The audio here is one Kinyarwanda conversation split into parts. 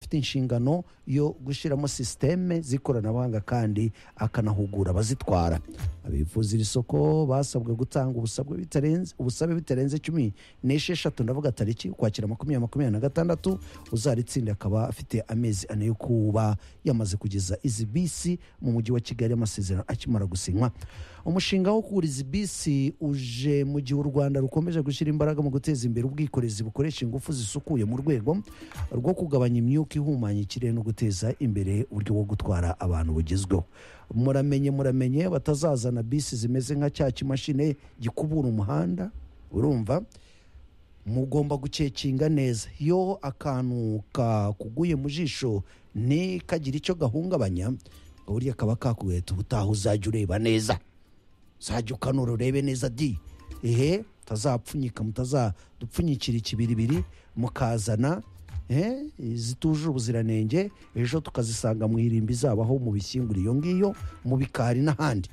afite inshingano yo gushyiramo sisiteme z'ikoranabuhanga kandi akanahugura abazitwara abifuza iri soko basabwe gutanga ubusabwe bitarenze ubusabe bitarenze cumi n'esheshatu ndavuga tariki ukwakira makumyabiri makumyabiri na gatandatu uzaritsinda akaba afite amezi ane yo kuba yamaze kugeza izi bisi mu mujyi wa kigali amasezerano akimara gusinywa umushinga wo kugura izi bisi uje mu gihe u rwanda rukomeje gushyira imbaraga mu guteza imbere ubwikorezi bukoresha ingufu zisukuye mu rwego rwo kugabanya imyuka ihumanya ikirere no guteza imbere uburyo bwo gutwara abantu bugezweho muramenye muramenye batazazana bisi zimeze nka cya kimashini gikubura umuhanda urumva mugomba gukekinga neza iyo akantu kakuguye mu jisho ntikagire icyo gahungabanya ngo burya kaba kakuheta ubutaha uzajya ureba neza uzajya ukanura urebe neza di ehe mutazapfunyika mutazadupfunyikira ikibiribiri mukazana eh, zitujuje ubuziranenge ejo tukazisanga mu irimbi zabaho mu bishyingura iyo ngiyo mu bikari n'ahandi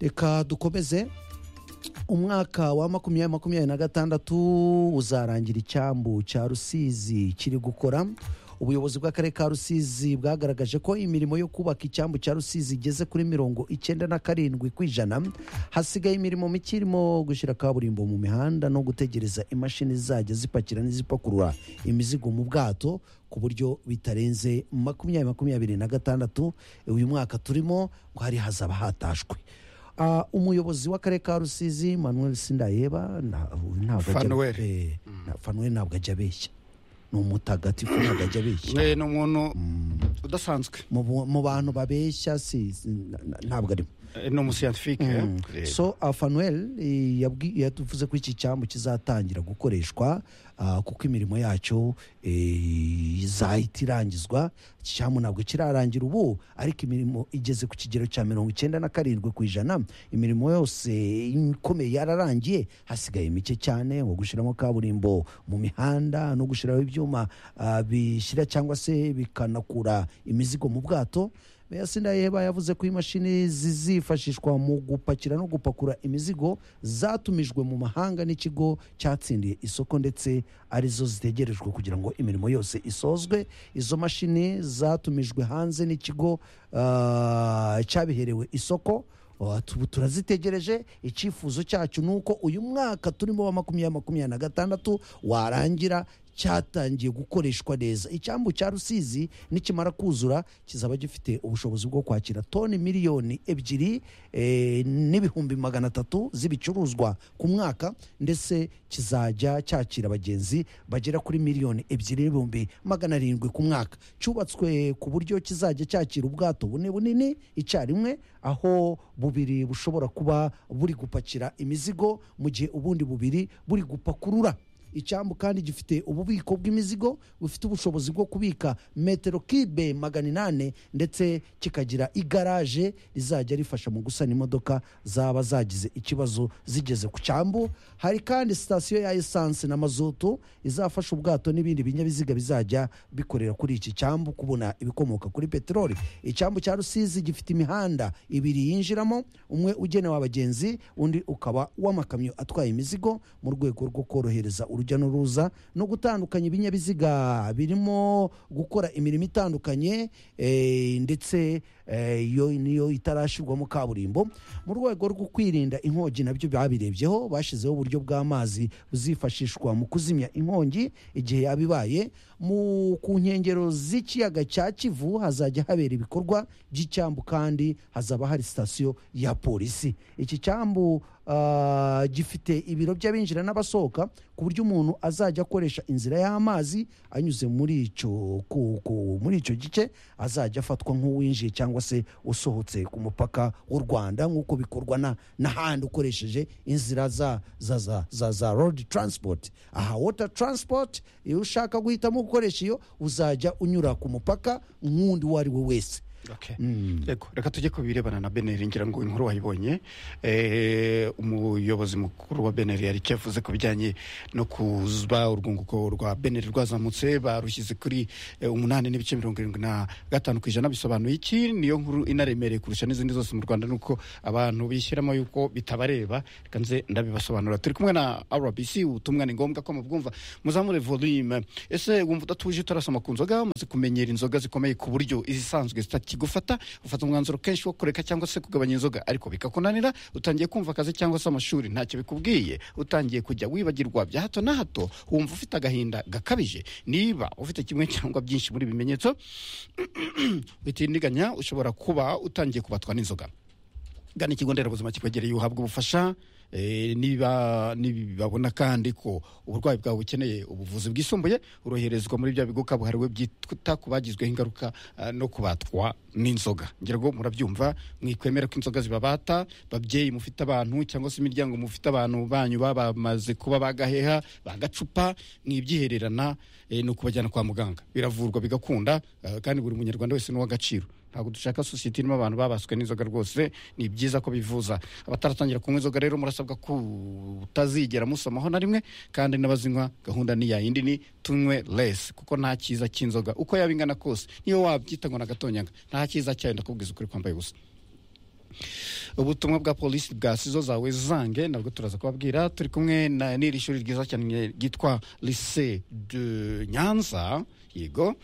reka dukomeze umwaka wa makumyabiri makumyabiri na gatandatu uzarangira icyambu cya rusizi kiri gukora ubuyobozi bw'akarere ka rusizi bwagaragaje ko imirimo yo kubaka icyambu cya rusizi igeze kuri mirongo icyenda na karindwi ku ijana hasigaye imirimo mike irimo gushyira kaburimbo mu mihanda no gutegereza imashini zajya zipakira n'izipakurura imizigo mu bwato ku buryo bitarenze makumyabiri makumyabiri na gatandatu uyu mwaka turimo ngo hari hazaba hatashywe Ah, umuyobozi w'akarere ka rusizi manuel sindayeba nta- ntabwo ajya- Fanuel. eh, na- fanuel ntabwo ajya abeshya ni umutagatifu ntabwo ajya abeshya Eh, ni umuntu udasanzwe mu bu- mu bantu babeshya si si- na- na- ntabwo arimo Eh, ni umusiyanifique eh. so uh, fanuel eh, yabwi- yavuze ko iki cyambu kizatangira gukoreshwa ah, kuko imirimo yacyo eh, izahita irangizwa iki cyambu ntabwo kirarangira ubu ariko imirimo igeze ku kigero cya mirongo icyenda na karindwi ku ijana imirimo yose ikomeye yararangiye hasigaye mike cyane nko gushyiramo kaburimbo mu mihanda no gushyiraho ibyuma ah, bishyira cyangwa se bikanakura imizigo mu bwato Sindayeba yavuze ko imashini zizifashishwa mu gupakira no gupakurura imizigo zatumijwe mu mahanga n'ikigo cyatsindiye isoko ndetse arizo zitegerejwe kugira ngo imirimo yose isozwe izo mashini zatumijwe hanze n'ikigo ah, cyabiherewe isoko Uh, tu- turazitegereje icyifuzo cyacu ni uko uyu mwaka turimo wa makumyabiri makumyabiri na gatandatu warangira cyatangiye gukoreshwa neza icyambu cya rusizi nikimara kuzura kizaba gifite ubushobozi bwo kwakira toni miliyoni ebyiri eh, n'ibihumbi magana atatu z'ibicuruzwa ku mwaka ndetse kizajya cyakira abagenzi bagera kuri miliyoni ebyiri n'ibihumbi magana arindwi ku mwaka cyubatswe ku buryo kizajya cyakira ubwato bune bunini icyarimwe aho bubiri bushobora kuba buri gupakira imizigo mu gihe ubundi bubiri buri gupakurura icyambu kandi gifite ububiko bw'imizigo bufite ubushobozi bwo kubika metero kibe magana inani ndetse kikagira igaraje rizajya rifasha mu gusana imodoka zaba zagize ikibazo zigeze ku cyambu hari kandi sitasiyo ya esanse na mazutu izafasha ubwato n'ibindi binyabiziga bizajya bikorera kuri iki cyambu kubona ibikomoka kuri peteroli icyambu cya rusizi gifite imihanda ibiri yinjiramo umwe ugenewe abagenzi undi ukaba w'amakamyo atwaye imizigo mu rwego rwo korohereza urujya n'uruza no gutandukanya ibinyabiziga birimo gukora imirimo itandukanye eh, ndetse eh, iyo niyo itarashyirwamo kaburimbo mu rwego rwo kwirinda inkongi nabyo babirebyeho bashyizeho uburyo bw'amazi buzifashishwa mu kuzimya inkongi igihe yaba ibaye mu ku nkengero z'ikiyaga cya kivu hazajya habera ibikorwa by'icyambu kandi hazaba hari sitasiyo ya polisi iki cyambu ah, gifite ibiro by'abinjira n'abasohoka ku buryo umuntu azajya akoresha inzira y'amazi anyuze muri icyo ku- ku- muri icyo gice azajya afatwa nk'uwinjiye cyangwa se usohotse ku mupaka w'u rwanda nk'uko bikorwa na- n'ahandi ukoresheje inzira za za za za, za road transport aha water transport iyo ushaka guhitamo gukoresha iyo uzajya unyura ku mupaka nk'undi uwo ari we wese Okay. Yego, reka tujye ku birebana na beneri ngira ngo inkuru wayibonye Eh, umuyobozi mukuru wa beneri yari icyo yavuze ku bijyanye no kuba urwunguko rwa beneri rwazamutse barushyize kuri eh, umunani n'ibice mirongo irindwi na gatanu ku ijana bisobanuye iki niyo nkuru inaremereye kurusha n'izindi zose mu rwanda nuko abantu bishyiramo yuko bitabareba reka nze ndabibasobanura turi kumwe na rbc ubutumwa ni ngombwa ko mubwumva muzamure volume ese wumva udatuje utarasoma ku nzoga umaze kumenyera inzoga zikomeye ku buryo izisanzwe zitakigufata ufata umwanzuro kenshi wo kureka cyangwa se kugabanya inzoga ariko bikakunanira utangiye kumva akazi cyangwa se amashuri ntacyo bikubwiye utangiye kujya wibagirwa bya hato na hato wumva ufite agahinda gakabije niba ufite kimwe cyangwa byinshi muri ibi bimenyetso bitindiganya ushobora kuba utangiye kubatwa n'inzoga gana ikigo nderabuzima kikwegereye uhabwa ubufasha eh, niba nibabona kandi ko uburwayi bwawe bukeneye ubuvuzi bwisumbuye uroherezwa muri bya bigo kabuhariwe byita ku bagizweho ingaruka ah, no kubatwa n'inzoga ngira ngo murabyumva mwikwemera ko inzoga zibabata babyeyi mufite abantu cyangwa se imiryango mufite abantu banyu baba bamaze kuba bagaheha bagacupa mwibyihererana eh, ni ukubajyana kwa muganga biravurwa bigakunda ah, kandi buri munyarwanda wese ni uw'agaciro ntabwo dushaka sosiyete irimo abantu babaswe n'inzoga rwose ni byiza ko bivuza abataratangira kunywa inzoga rero murasabwa kutazigera musomaho na rimwe kandi n'abazinywa gahunda ni ya yindi ni tunywe less kuko nta cyiza cy'inzoga uko yaba ingana kose niyo wabyita ngo n'agatonyanga nta cyiza cyayo ndakubwiza ukuri kwambaye ubusa ubutumwa bwa polisi bwa sizo zawe zange nabwo turaza kubabwira turi kumwe na n'iri shuri ryiza cyane ryitwa lycée de nyanza yego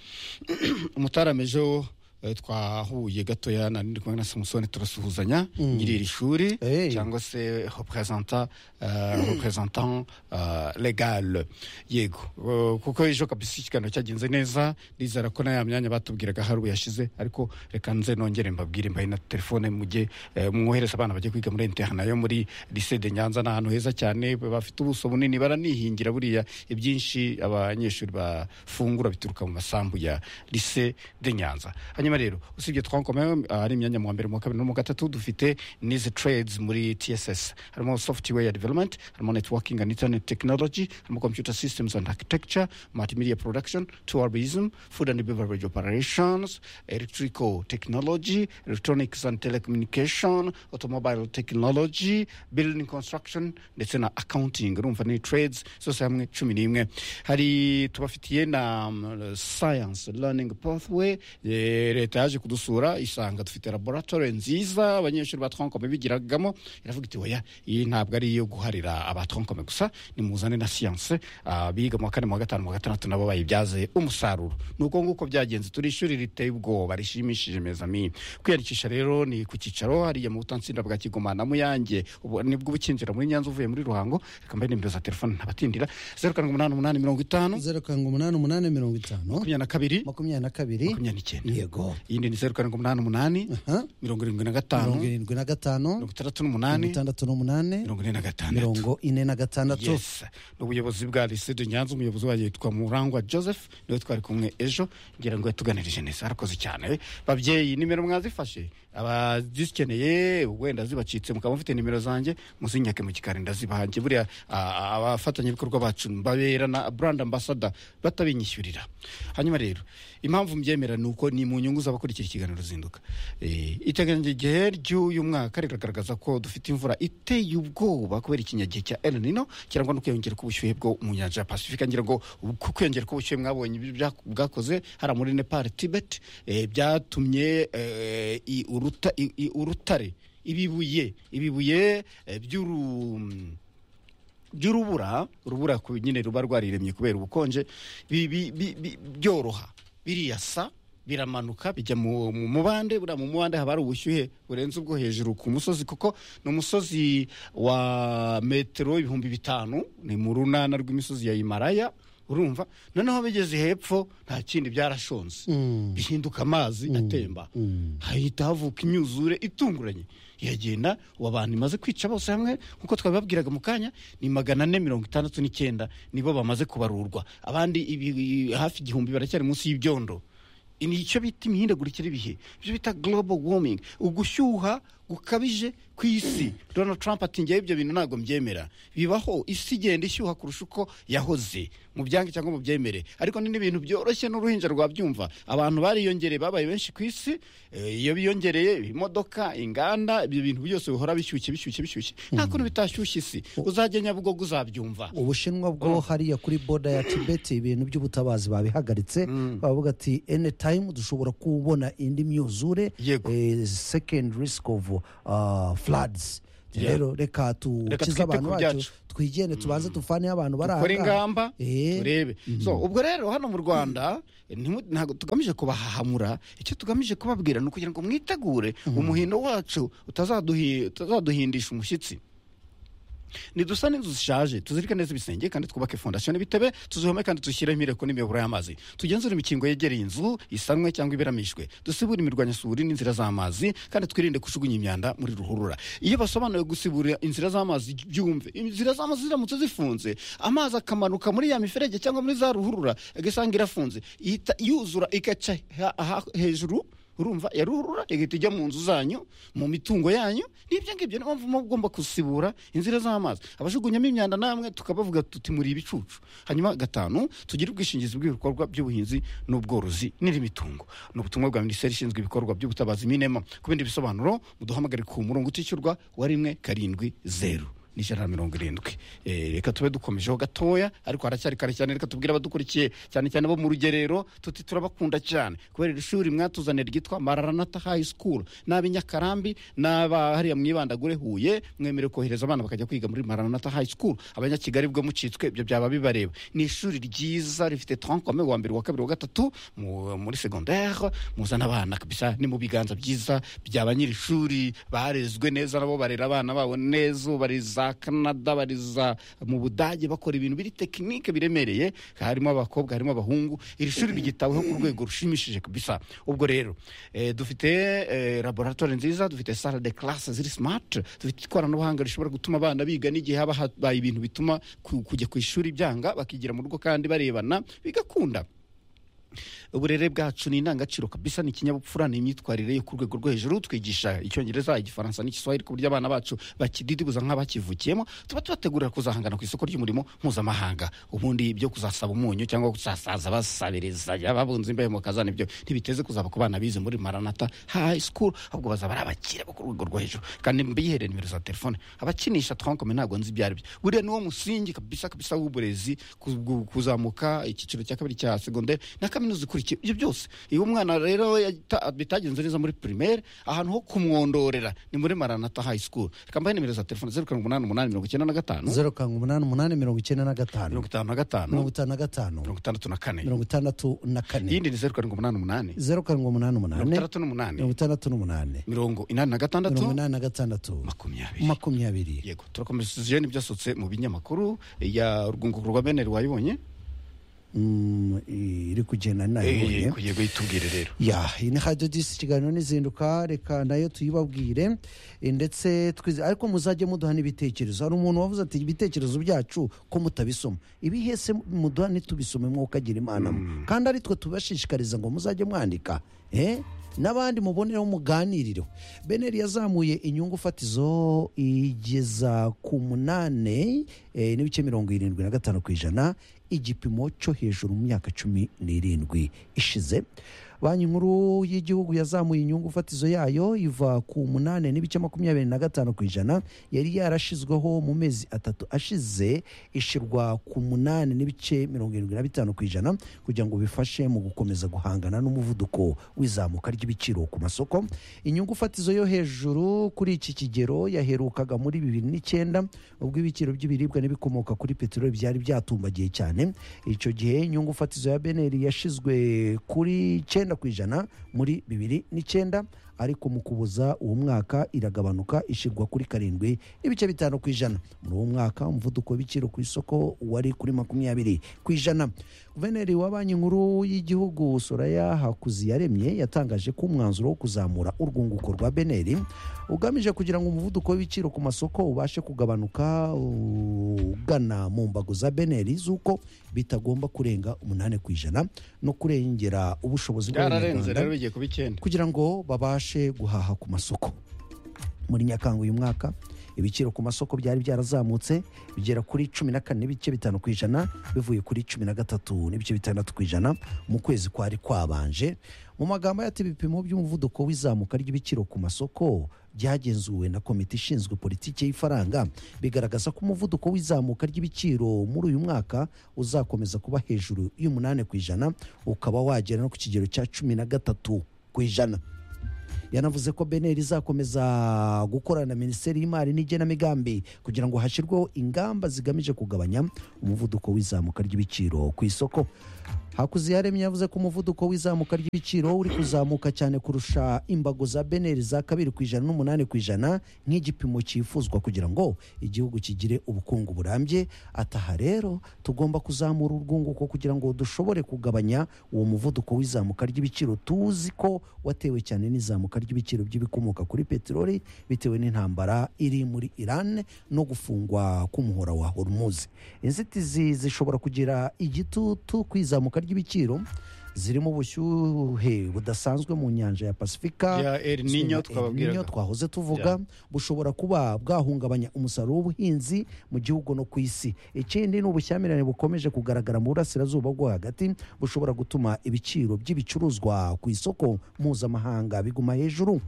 umutaramejeho Eh, twahuye gatoya na ndi kumwe na samusoni turasuhuzanya nyiri iri shuri Hey. cyangwa se représenta euh, représentant euh, legal yego Eh, kuko ejo kabisa ikiganiro cyagenze neza ndizera ko na ya myanya batubwiraga hari yashize ariko reka nze nongere mbabwire mbaye na telefone mujye eh, mwohereza abana bajye kwiga muri interna yo muri lycée de nyanza ni ahantu heza cyane bafite ubuso bunini baranihingira buriya ibyinshi abanyeshuri bafungura bituruka mu masambu ya lycée de nyanza hanyuma rero usibye twankomeye hari imyanya mu wa mbere mu wa kabiri no mu wa gatatu dufite n'izi trades muri tss harimo software development harimo networking and internet technology harimo computer systems and architecture multimedia production tourism food and beverage operations electrical technology electronics and telecommunication automobile technology building construction ndetse na accounting urumva ni trades zose hamwe cumi n'imwe hari tubafitiye na um, science learning pathway Eh, leta yaje kudusura isanga dufite laboratoire nziza abanyeshuri ba twankome bigiragamo iravuga iti oya iyi ntabwo ari iyo guharira aba twankome gusa nimuzane na siyanse biga mu wa kane mu wa gatanu mu wa gatandatu nabo bayibyaze umusaruro ni uko nguko byagenze turi ishuri riteye ubwoba rishimishije mezami kwiyandikisha rero ni ku cyicaro hariya mu butansinda bwa kigoma na muyange ubu nibwo ubukinjira muri nyanza uvuye muri ruhango reka mbaye nimero za telefone ntabatindira zeru karindwi umunani umunani mirongo itanu zeru karindwi umunani umunani mirongo itanu makumyabiri na kabiri makumyabiri na kabiri makumyabiri n'icyenda yego iyindi ni zeru karindwi umunani umunani Aha. mirongo irindwi na mirongo gatanu irindwi na gatanu mirongo itandatu mirongo n'umunani itandatu n'umunani mirongo ine na gatandatu mirongo ine na gatandatu yes ni ubuyobozi bwa lycée de nyanza umuyobozi wayo yitwa murangwa joseph niwe twari kumwe ejo ngira ngo yatuganirije neza arakoze cyane babyeyi nimero mwazifashe abazikeneye wenda zibacitse mukaba mufite nimero zanjye muzinyake mu gikari ndazibahange buriya ah, abafatanyabikorwa bacu mbabera na brand ambassador batabinyishyurira hanyuma rero impamvu mbyemera ni uko ni mu nyungu z'abakurikira ikiganiro ruzinduka Eh, iteganyijwe igihe ry'uyu mwaka riragaragaza ko dufite imvura iteye ubwoba kubera ikinyagihe cya El Nino kirangwa no kwiyongera k'ubushyuhe bwo mu nyanja ya Pacifica ngira ngo uku kwiyongera k'ubushyuhe mwabonye ibyo bya- bwakoze hariya muri Nepal Tibet eh, byatumye eh, i- uruta- i- i- urutare ibibuye ibibuye eh, by'uru by'urubura urubura ku- nyine ruba rwariremye kubera ubukonje bi- bi- bi- bi- byoroha biriyasa biramanuka bijya mu mu mubande buriya mu mubande haba hari ubushyuhe burenze ubwo hejuru ku musozi kuko ni umusozi wa metero ibihumbi bitanu ni mu runana rw'imisozi ya himalaya urumva noneho bigeze hepfo nta kindi byarashonze bihinduka amazi atemba hahita havuka imyuzure itunguranye iragenda ubu abantu imaze kwica bose hamwe nk'uko twabibabwiraga mu kanya ni magana ane mirongo itandatu n'icyenda nibo bamaze kubarurwa abandi ibi- hafi igihumbi baracyari munsi y'ibyondo ni icyo bita imihindagurikire y'ibihe ibyo bita global warming ugushyuha gukabije ku isi donald trump ati ngewe ibyo bintu ntabwo mbyemera bibaho isi igenda ishyuha kurusha uko yahoze mu byange cyangwa mu byemere ariko ni n'ibintu byoroshye n'uruhinja rwabyumva abantu bariyongereye babaye benshi ku isi eh, iyo biyongereye imodoka inganda ibyo bintu byose bihora bishyushye bishyushye bishyushye nta kuntu bitashyushye isi uzajya nyabugogo uzabyumva ubushinwa bwo hariya kuri boda ya tibeti ibintu by'ubutabazi babihagaritse bavuga ati eni tayimu dushobora kubona indi myuzure Yego. sekendi risiki ofu fuladizi Yeah. rero reka Reka dukize twite abantu ku bacu byacu. twigende tubanze tufaneho abantu bari aha dukore ngaha ingamba Eh. turebe so ubwo rero hano mu rwanda ntimu- ntabwo tugamije kubahahamura icyo tugamije kubabwira ni ukugira ngo mwitegure umuhindo wacu utazaduhi- utazaduhindisha umushyitsi nidusa n'inzu zishaje tuzirike neza ibisenge kandi twubake fondasiyo n'ibitebe tuzihome kandi dushyiremo imireko n'imiyoboro y'amazi tugenzure imikingo yegereye inzu isanwe cyangwa iberamishwe dusibure imirwanyasuri n'inzira z'amazi kandi twirinde kujugunya imyanda muri ruhurura iyo basobanuye gusibura inzira z'amazi byumve inzira z'amazi ziramutse zifunze amazi akamanuka muri ya miferege cyangwa muri za ruhurura agasanga irafunze ihita yuzura igaca ha- ha- hejuru urumva yaruhurura igahita ijya mu nzu zanyu mu mitungo yanyu n'ibyo ngibyo niyo mpamvu muba mugomba gusibura inzira z'amazi abajugunyamo imyanda namwe tukabavuga tuti muri ibicucu hanyuma gatanu tugire ubwishingizi bw'ibikorwa by'ubuhinzi n'ubworozi n'indi mitungo ni ubutumwa bwa minisiteri ishinzwe ibikorwa by'ubutabazi minema ku bindi bisobanuro muduhamagare ku murongo utishyurwa wa rimwe karindwi zeru n'ijana na mirongo irindwi Eh, reka tube dukomejeho gatoya ariko haracyari kare cyane reka tubwire abadukurikiye cyane cyane bo mu rugerero tuti turabakunda cyane kubera iri shuri mwatuzaniye ryitwa mararanata hayi sikuru n'ab'i nyakarambi n'aba hariya mwibandagure huye mwemere kohereza abana bakajya kwiga muri mararanata hayi sikuru abanyakigali bwo mucitswe ibyo byaba bibareba ni ishuri ryiza rifite tarankome wa mbere wa kabiri wa gatatu mu- muri segondere muzana abana kabisa ni mu biganza byiza bya ba nyiri ishuri barezwe neza nabo barera abana babo neza ubu bari za canada bari za mu budage bakora ibintu biri tekinike biremereye harimo abakobwa harimo abahungu iri shuri ryitaweho ku rwego rushimishije kabisa ubwo rero eh, dufite eh, laboratoire nziza dufite sale de classe ziri smart dufite ikoranabuhanga rishobora gutuma abana biga n'igihe haba habaye ibintu bituma ku- kujya ku ishuri byanga bakigira mu rugo kandi barebana bigakunda uburere bwacu ni indangagaciro kabisa ni ikinyabupfura ni imyitwarire yo ku rwego rwo hejuru twigisha icyongereza igifaransa n'igiswahili ku buryo abana bacu bakididibuza nk'abakivukiyemo tuba tubategurira kuzahangana ku isoko ry'umurimo mpuzamahanga ubundi ibyo kuzasaba umunyu cyangwa kuzasaza basabiriza babunze imbeho mu kazana ibyo ntibiteze kuzaba ku bana bize muri maranata hayi sikuru ahubwo bazaba ari abakire bo ku rwego rwo hejuru kandi mbihere nimero za telefone abakinisha twankome ntabwo nzi ibyo ari byo buriya niwo musingi kabisa kabisa w'uburezi ku- ku- kuzamuka icyiciro cya kabiri cya segonderi na kaminuza ikurikiye ibyo byose iyo umwana rero yata- bitagenze neza muri primaire ahantu ho kumwondorera ni muri maranata hayi sikuru reka mbahe nimero za telefone zeru karindwi umunani umunani mirongo icyenda na gatanu zeru karindwi umunani umunani mirongo icyenda na gatanu mirongo itanu na gatanu mirongo itanu na gatanu mirongo itandatu na kane mirongo itandatu na kane iyindi ni zeru karindwi umunani umunani zeru karindwi umunani mirongo umunani itandatu n'umunani mirongo itandatu n'umunani mirongo inani na gatandatu mirongo inani na gatandatu makumyabiri makumyabiri yego turakomeza tuzijyane ibyasutse mu binyamakuru ya urwunguko rwa beneri wayibonye Mm, iri kugenda Eh, ninayibonye yego yego itubwire rero ya iyi ni hadiyo disi ikiganiro n'izinduka reka nayo tuyibabwire eh, ndetse twize ariko muzajye muduha n'ibitekerezo hari umuntu wavuze ati ibitekerezo byacu ko mutabisoma ibi hese muduha ntitubisome mwuka agira imana kandi ari twe tubashishikariza ngo muzajye mwandika eh? n'abandi mubonereho muganirireho beneri yazamuye inyungu fatizo igeza ku munani eh, n'ibice mirongo irindwi na gatanu ku ijana igipimo cyo hejuru mu myaka cumi n'irindwi ishize banki nkuru y'igihugu yazamuye inyungu fatizo yayo iva ku munani n'ibice makumyabiri na gatanu ku ijana yari yarashyizweho mu mezi atatu ashize ishyirwa ku munani n'ibice mirongo irindwi na bitanu ku ijana kugira ngo bifashe mu gukomeza guhangana n'umuvuduko w'izamuka ry'ibiciro ku masoko inyungu fatizo yo hejuru kuri iki kigero yaherukaga muri bibiri n'icyenda ubwo ibiciro by'ibiribwa n'ibikomoka kuri peteroli byari byatumbagiye cyane icyo gihe inyungu fatizo ya beneri yashyizwe kuri icyenda ku ijana muri bibiri n'icyenda ariko mu kuboza uwo mwaka iragabanuka ishyirwa kuri karindwi n'ibice bitanu ku ijana muri uwo mwaka umuvuduko w'ibiciro ku isoko wari kuri makumyabiri ku ijana guverineri wa banki nkuru y'igihugu soraya hakuziyaremye yatangaje ko umwanzuro wo kuzamura urwunguko rwa beneri ugamije kugira ngo umuvuduko w'ibiciro ku masoko ubashe kugabanuka ugana mu mbago za beneri z'uko bitagomba kurenga umunani ku ijana no kurengera ubushobozi byararenze rero bw'abanyarwanda bigiye kuba icyenda kugira ngo babashe guhaha ku masoko muri nyakanga uyu mwaka ibiciro ku masoko byari byarazamutse bigera kuri cumi na kane n'ibice bitanu ku ijana bivuye kuri cumi na gatatu n'ibice bitandatu ku ijana mu kwezi kwari kwabanje mu magambo ati ibipimo by'umuvuduko w'izamuka ry'ibiciro ku masoko byagenzuwe na komite ishinzwe politiki y'ifaranga bigaragaza ko umuvuduko w'izamuka ry'ibiciro muri uyu mwaka uzakomeza kuba hejuru y'umunani ku ijana ukaba wagera no ku kigero cya cumi na gatatu ku ijana yanavuze ko beneri izakomeza gukorana na minisiteri y'imari n'igenamigambi kugira ngo hashyirweho ingamba zigamije kugabanya umuvuduko w'izamuka ry'ibiciro ku isoko hakuziyaremye yavuze ko umuvuduko w'izamuka ry'ibiciro uri kuzamuka cyane kurusha imbago za beneri za kabiri ku ijana n'umunani ku ijana nk'igipimo cyifuzwa kugira ngo igihugu kigire ubukungu burambye ataha rero tugomba kuzamura urwunguko kugira ngo dushobore kugabanya uwo muvuduko w'izamuka ry'ibiciro tuzi ko watewe cyane n'izamuka ry'ibiciro by'ibikomoka kuri peteroli bitewe n'intambara iri muri irani no gufungwa k'umuhora wa horumuzi inzitizi zishobora kugira igitutu kwizamuka ry'ibiciro zirimo ubushyuhe budasanzwe mu nyanja ya pasifika Ya El Niño El twababwiraga. Niño twahoze tuvuga bushobora kuba bwahungabanya umusaruro w'ubuhinzi mu gihugu no ku isi ikindi ni ubushyamirane bukomeje kugaragara mu burasirazuba bwo hagati bushobora gutuma ibiciro by'ibicuruzwa ku isoko mpuzamahanga biguma hejuru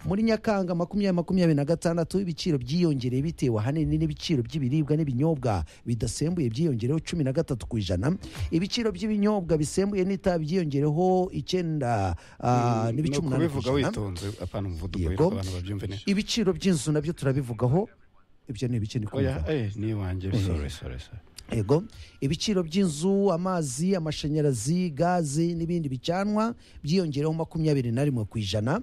muri nyakanga makumyabiri makumyabiri na gatandatu ibiciro byiyongereye bitewe ahanini n'ibiciro by'ibiribwa n'ibinyobwa bidasembuye byiyongereyeho cumi na gatatu ku ijana ibiciro by'ibinyobwa bisembuye n'itabi byiyongereyeho icyenda ah, n'ibice no umunani ku kubivuga ijana witonze apana umuvuduko Yego. witwa abantu babyumve neza ibiciro by'inzu nabyo turabivugaho ibyo ni ibice oya ndikumva eh ni iwanjye sorry sorry sorry yego ibiciro by'inzu amazi amashanyarazi gazi n'ibindi bicanwa byiyongereho makumyabiri na rimwe ku ijana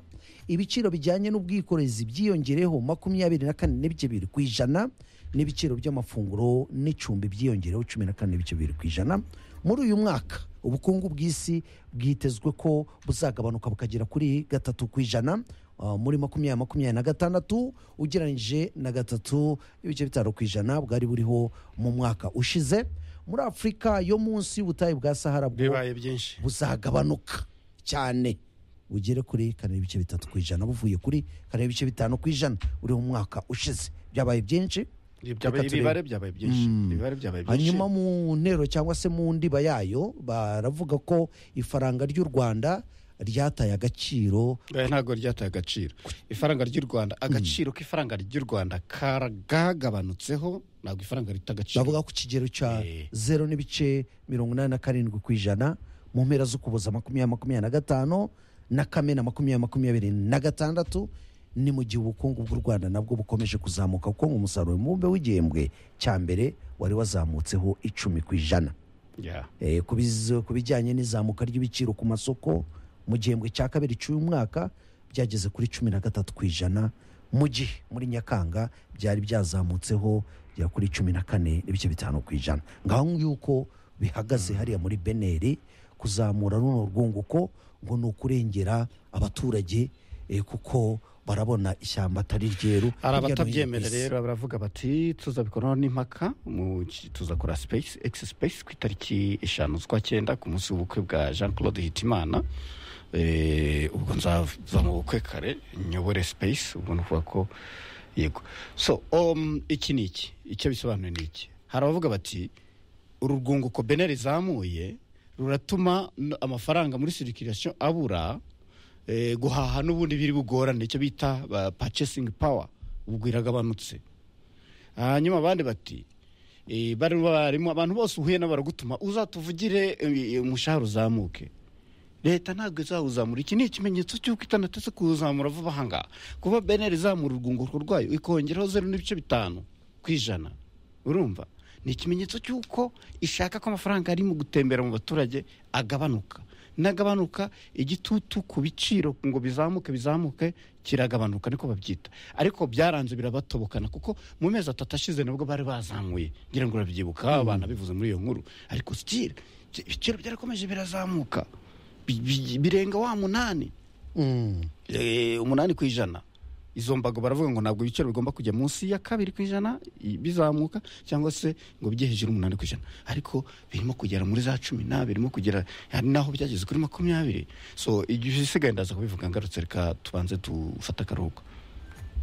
ibiciro bijyanye n'ubwikorezi byiyongereho makumyabiri na kane n'ibice bibiri ku ijana n'ibiciro by'amafunguro n'icumbi byiyongereho cumi na kane n'ibice bibiri ku ijana muri uyu mwaka ubukungu bw'isi bwitezwe ko buzagabanuka bukagera kuri gatatu ku ijana Uh, muri makumyabiri makumyabiri na gatandatu ugereranyije na gatatu ibice bitanu ku ijana bwari buriho mu mwaka ushize muri afurika yo munsi y'ubutayu bwa sahara bwo bibaye byinshi buzagabanuka cyane bugere kuri kane n'ibice bitatu ku ijana buvuye kuri kane n'ibice bitanu ku ijana uri mu mwaka ushize byabaye byinshi Byabaye- turebe. ibibare byabaye byinshi ibibare byabaye byinshi hanyuma mu ntero cyangwa se mu ndiba yayo baravuga ko ifaranga ry'u rwanda ryataye agaciro Eh, ntabwo ryataye agaciro ifaranga ry'u rwanda agaciro k'ifaranga ry'u rwanda kagabanutseho ntabwo ifaranga rita agaciro bavuga ku kigero cya Eh. zeru n'ibice mirongo inani na karindwi ku ijana mu mpera z'ukuboza makumyabiri makumyabiri na gatanu na kamena makumyabiri makumyabiri na gatandatu ni mu gihe ubukungu bw'u rwanda nabwo bukomeje kuzamuka kuko mu musaruro mubumbe w'igihembwe cya mbere wari wazamutseho icumi ku ijana Yeah. Eh, ku biz- ku bijyanye n'izamuka ry'ibiciro ku masoko mu gihembwe cya kabiri cy'uyu mwaka byageze kuri cumi na gatatu ku ijana mu gihe muri nyakanga byari byazamutseho bya kuri cumi na kane n'ibice bitanu ku ijana ngaho yuko bihagaze hariya muri beneri kuzamura runo rwunguko ngo ni ukurengera abaturage eh, kuko barabona ishyamba atari ryeru hirya no hino hari ku abatabyemerera isi. rero baravuga bati tuzabikoraho n'impaka mu- tuzakora space x space ku itariki eshanu z'ukwa cyenda ku munsi w'ubukwe bwa jean claude hitimana Eh, ubwo nzaza mu bukwe kare nyobore space ubwo ni ukuvuga ko yego so um, iki ni iki icyo bisobanuye ni iki hari abavuga bati uru rwunguko bene rizamuye ruratuma n- amafaranga muri sirikirasiyo abura eh, guhaha n'ubundi biri bugorane icyo bita pacesingi pawa ubwo iragabanutse hanyuma abandi bati eh, bari barimo abantu bose uhuye nabo baragutuma uzatuvugire eh, umushahara uzamuke leta ntabwo izawuzamura iki ni ikimenyetso cy'uko itanateze kuwuzamura vuba aha ngaha kuba beneri izamura urwunguko rwayo ikongeraho zeru n'ibice bitanu ku ijana urumva ni ikimenyetso cy'uko ishaka ko amafaranga ari mu gutembera mu baturage agabanuka nagabanuka igitutu ku biciro ngo bizamuke bizamuke kiragabanuka niko babyita ariko byaranze birabatobokana kuko mu mezi atatu ashize nabwo bari bazamuye ngira ngo urabyibuka abana bivuze muri iyo nkuru ariko sitire ibiciro byarakomeje birazamuka bi- bi- birenga wa munani Mm. Eh, umunani ku ijana izo mbago baravuga ngo ntabwo ibiciro bigomba kujya munsi ya kabiri ku ijana i- bizamuka cyangwa se ngo bijye hejuru y'umunani ku ijana ariko birimo kugera muri za cumi n'abiri birimo kugera hari n'aho byageze kuri makumyabiri so igihe isigaye ndaza kubivuga ngarutse reka tubanze dufate akaruhuko